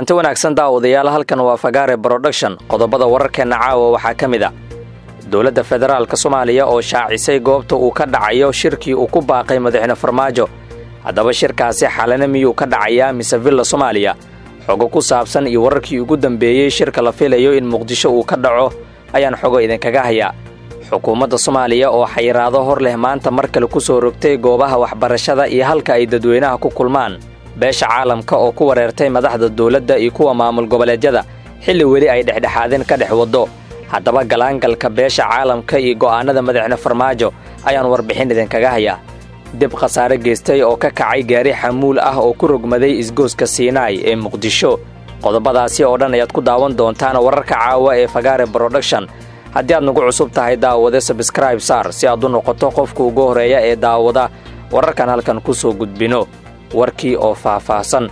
kulanti wanaagsan daawadayaal halkan waa fagaare broduction qodobada wararkeenna caawa waxaa ka mid a dowladda federaalk soomaaliya oo shaacisay goobta uu ka dhacayo shirkii uu ku baaqay madaxweyne farmaajo haddaba shirkaasi xalana miyuu ka dhacayaa mise villa soomaaliya xogo ku saabsan iyo wararkii ugu dambeeyey shirka la filayo in muqdisho uu ka dhaco ayaan xogo idinkaga hayaa xukuumadda soomaaliya oo xayiraado hor leh maanta mar kale ku soo rogtay goobaha waxbarashada iyo halka ay dadweynaha ku kulmaan beesha caalamka oo ku wareertay madaxda dowladda iyo kuwa maamul goboleedyada xilli weli ay dhexdhexaadin ka dhex waddo haddaba galaangalka beesha caalamka iyo go'aannada madaxne farmaajo ayaan warbixin idinkaga hayaa dib khasaare geystay oo ka kacay gaari xamuul ah oo ku rogmaday isgooska siinaay ee muqdisho qodobadaasi oo dhan ayaad ku daawan doontaan wararka caawa ee fagaare broduction haddii aad nagu cusub tahay daawade sabskraib saar si aad u noqoto qofka ugu horreeya ee daawada wararkan halkan ku soo gudbino warkii oo faahfaahsan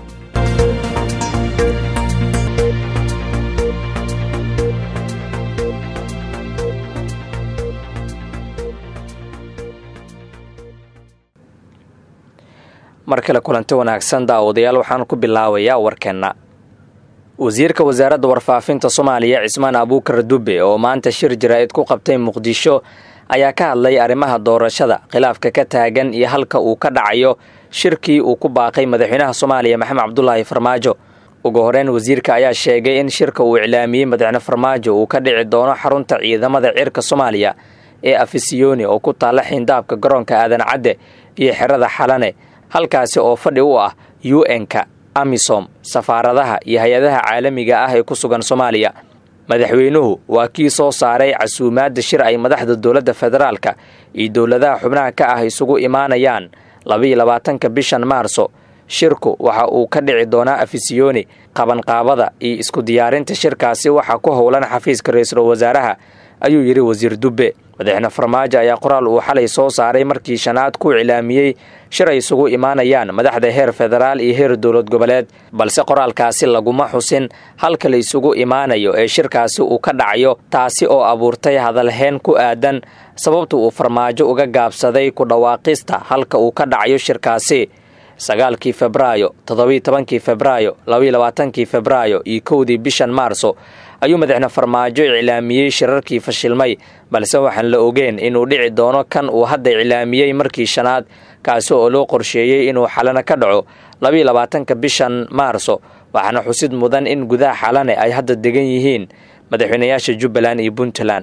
mar kale kulanti wanaagsan daawadayaal waxaan ku bilaabayaa warkeenna wasiirka wasaaradda warfaafinta soomaaliya cismaan abuukar dube oo maanta shir jaraa'id ku qabtay muqdisho ayaa ka hadlay arrimaha doorashada khilaafka ka taagan iyo halka uu ka dhacayo shirkii uu ku baaqay madaxweynaha soomaaliya maxamed cabdulaahi farmaajo ugu horeyn wasiirka ayaa sheegay in shirka uu iclaamiyey madaxweyne farmaajo uu ka dhici doono xarunta ciidamada cirka soomaaliya ee afisiyoni oo ku taalla xiindaabka garoonka aadan cadde iyo xerada xalane halkaasi oo fadhi u ah u n-ka amisom safaaradaha iyo hay-adaha caalamiga ah ee ku sugan soomaaliya madaxweynuhu waa kii soo saaray casuumaadda shir ay madaxda dowladda federaalka iyo dowladaha xubnaha ka ah isugu imaanayaan labaiyo labaatanka bishan maarso shirku waxa uu ka dhici doonaa afisiyoni qabanqaabada iyo isku diyaarinta shirkaasi waxaa ku howlan xafiiska ra-iisul wasaaraha ayuu yidhi wasiir dubbe madaxne farmaajo ayaa qoraal uu xalay soo saaray markii shanaad ku iclaamiyey shir ay isugu imaanayaan madaxda heer federaal iyo heer dowlad goboleed balse qoraalkaasi laguma xusin halka la isugu imaanayo ee shirkaasi uu ka dhacayo taasi oo abuurtay hadalheen ku aadan sababta uu farmaajo uga gaabsaday ku dhawaaqista halka uu ka dhacayo shirkaasi sagaalkii febraayo toddobiiy tobankii febraayo labaiyo labaatankii febraayo iyo kowdii bishan maarso ayuu madaxne farmaajo iclaamiyey shirarkii fashilmay balse waxaan la ogeyn inuu dhici doono kan uu hadda iclaamiyey markii shanaad kaasi oo loo qorsheeyey inuu xalana ka dhaco labaiyo labaatanka bishan maarso waxaana xusid mudan in gudaha xalane ay hadda degan yihiin madaxweynayaasha jubbaland iyo puntland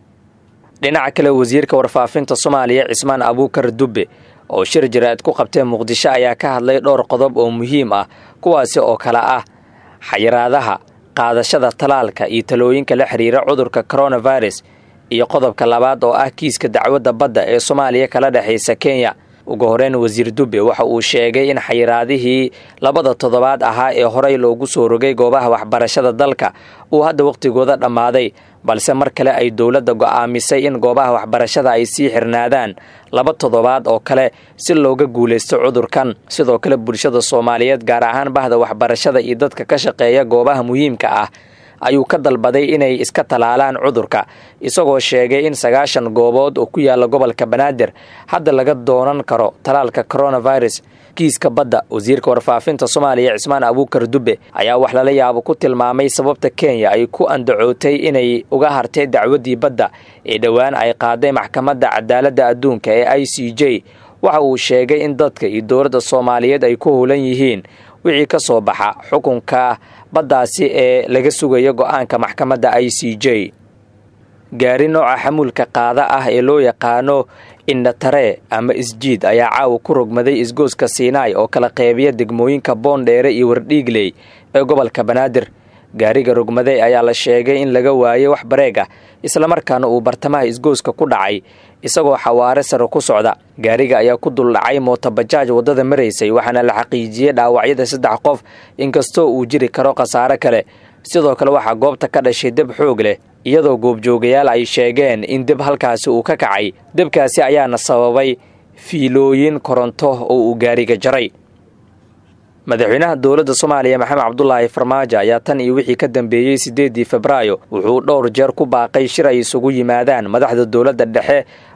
dhinaca kale wasiirka warfaafinta soomaaliya cismaan abuukar dubbe oo shir jaraa'id ku qabtee muqdisho ayaa ka hadlay dhowr qodob oo muhiim ah kuwaasi oo kale ah xayiraadaha qaadashada talaalka iyo talooyinka la xiriira cudurka coronavirus iyo qodobka labaad oo ah kiiska dacwadda badda ee soomaaliya kala dhexaysa kenya ugu horeyn wasiir dubbe waxa uu sheegay in xayiraadihii labada toddobaad ahaa ee horey loogu soo rogay goobaha waxbarashada dalka uu hadda wakhtigooda dhammaaday balse mar kale ay dowladda go'aamisay in goobaha waxbarashada ay sii xirnaadaan laba toddobaad oo kale si looga guulaysto cudurkan sidoo kale bulshada soomaaliyeed gaar ahaan bahda waxbarashada iyo dadka ka shaqeeya goobaha muhiimka ah ayuu ka dalbaday inay iska talaalaan cudurka isagoo sheegay in sagaashan goobood oo ku yaala gobolka banaadir hadda laga doonan karo talaalka coronavirus kiiska badda wasiirka warfaafinta soomaaliya cismaan abuukar dubbe ayaa wax lala yaabo ku tilmaamay sababta kenya ay ku andacootay inay uga hartay dacwaddii badda ee dhowaan ay qaaday maxkamadda cadaaladda adduunka ee i c j waxa uu sheegay in dadka iyo dowladda soomaaliyeed ay ku howlan yihiin wixii ka soo baxa xukunka baddaasi ee laga sugayo go'aanka maxkamadda i c j gaari nooca xamuulka qaada ah ee loo yaqaano indhatare ama isjiid ayaa caawa ku rogmaday isgooska siinaay oo kala qeybiya degmooyinka boondheere iyo wardhiigley ee gobolka banaadir gaariga rogmaday ayaa la sheegay in laga waayey wax bareeg ah islamarkaana uu bartamaha isgooska ku dhacay isagoo xawaare sare ku socda gaariga ayaa ku duldhacay mootobajaaj waddada maraysay waxaana la xaqiijiyey dhaawacyada saddex qof inkastoo uu jiri karo khasaare kale sidoo kale waxaa goobta ka dhashay deb xoog leh iyadoo goobjoogayaal ay sheegeen in deb halkaasi uu ka kacay debkaasi ayaana sababay fiilooyin koronto oo uu gaariga jaray madaxweynaha dowladda soomaaliya maxamed cabdulaahi farmaajo ayaa tan iyo wixii ka dambeeyey siddeedii febraayo wuxuu dhowr jeer ku baaqay shir ay isugu yimaadaan madaxda dowladda dhexe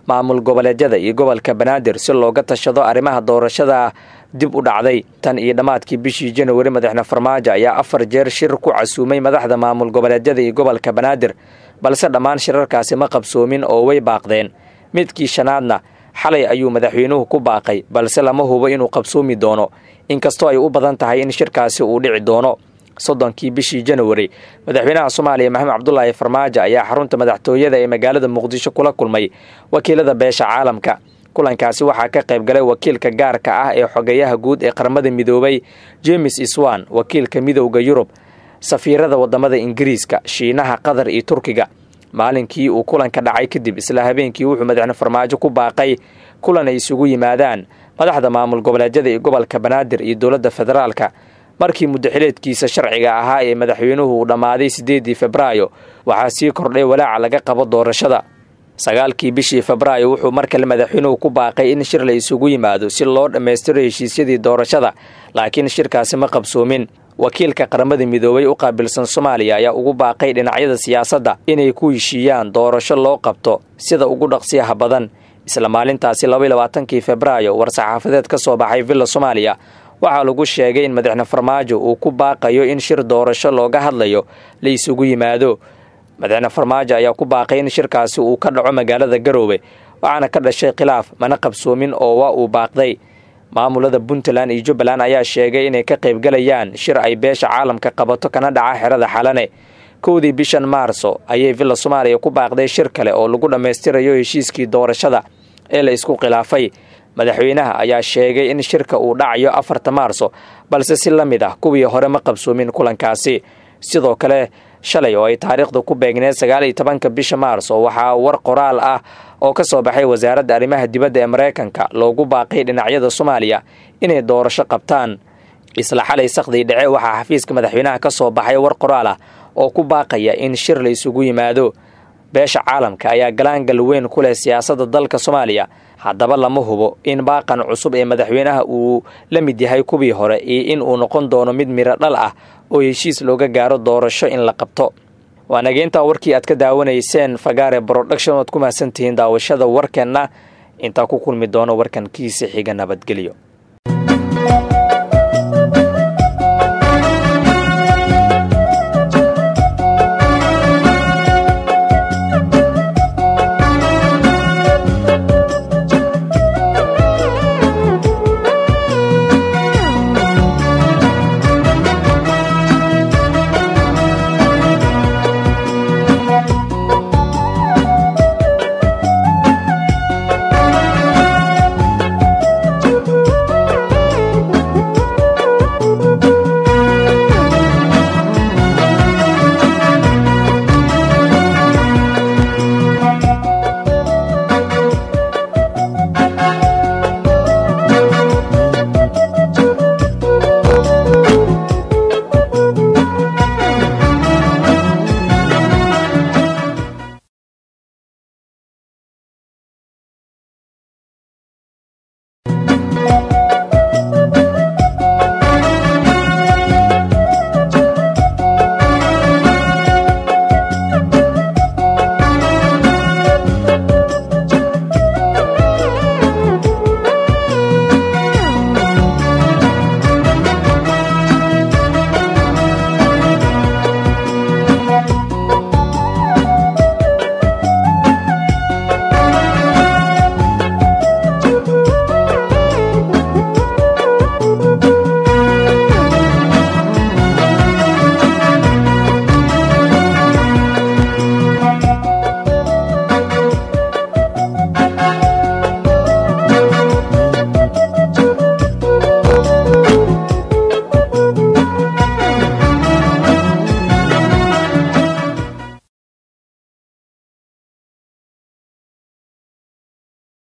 maamul goboleedyada iyo gobolka banaadir si looga tashado arrimaha doorashada dib u dhacday tan iyo dhammaadkii bishii januari madaxne farmaajo ayaa afar jeer shir ku casuumay madaxda maamul goboleedyada iyo gobolka banaadir balse dhammaan shirarkaasi ma qabsoomin oo way baaqdeen midkii shanaadna xalay ayuu madaxweynuhu ku baaqay balse lama hubo inuu qabsoomi doono inkastoo ay u badan tahay in shirkaasi uu dhici doono soddonkii bishii januari madaxweynaha soomaaliya maxamed cabdulaahi farmaajo ayaa xarunta madaxtooyada ee magaalada muqdisho kula kulmay wakiilada beesha caalamka kulankaasi waxaa ka qayb galay wakiilka gaarka ah ee xogeyaha guud ee qaramada midoobay jemes iswan wakiilka midowda yurub safiirada wadamada ingiriiska shiinaha qatar iyo turkiga maalinkii uu kulanka dhacay kadib isla habeenkii wuxuu madaxne farmaajo ku baaqay kulan ay isugu yimaadaan madaxda maamul goboleedyada iyo gobolka banaadir iyo dowladda federaalka markii muddaxileedkiisa sharciga ahaa ee madaxweynuhu uu dhammaaday siddeedii febraayo waxaa sii kordhay walaaca laga qabo doorashada sagaalkii bishii febraayo wuxuu mar kale madaxweynuhu ku baaqay in shir la isugu yimaado si loo dhammaystiro heshiisyadii doorashada laakiin shirkaasi ma qabsoomin wakiilka qaramada midoobay u qaabilsan soomaaliya ayaa ugu baaqay dhinacyada siyaasadda inay ku heshiiyaan doorasho loo qabto sida ugu dhaqsiyaha badan isla maalintaasi labaiy labaatankii febraayo war-saxaafadeed ka soo baxay villa soomaaliya waxaa lagu sheegay in madaxne farmaajo uu ku baaqayo in shir doorasho looga hadlayo la isugu yimaado madaxne farmaajo ayaa ku baaqay in shirkaasi uu ka dhaco magaalada garoowe waxaana ka dhashay khilaaf mana qabsoomin oo waa uu baaqday maamulada puntland iyo jubbaland ayaa sheegay inay ka qaybgalayaan shir ay beesha caalamka qabato kana dhaca xerada xalane kowdii bishan maarso ayay villa soomaaliya ku baaqday shir kale oo lagu dhammaystirayo heshiiskii doorashada ee la isku khilaafay madaxweynaha ayaa sheegay in shirka uu dhacayo afarta maarso balse si la mid ah kuwii hore ma qabsoomin kulankaasi sidoo kale shalay oo ay taariikhda ku beegneed sagaal iyo tobanka bisha maarso waxaa war qoraal ah oo ka soo baxay wasaaradda arrimaha dibadda ee maraykanka loogu baaqay dhinacyada soomaaliya inay doorasho qabtaan isla xalay sakhdii dhece waxaa xafiiska madaxweynaha ka soo baxay war qoraal ah oo ku baaqaya in shir la isugu yimaado beesha caalamka ayaa galaangal weyn ku leh siyaasadda dalka soomaaliya haddaba lama hubo in baaqan cusub ee madaxweynaha uu la mid yahay kuwii hore iyo in uu noqon doono mid miro dhal ah oo heshiis looga gaaro doorasho in la qabto waa nageyntaa warkii aad ka daawanayseen fagaare broduction oad ku mahadsantihiin daawashada warkeenna intaa ku kulmi doono warkan kiisa xiga nabadgelyo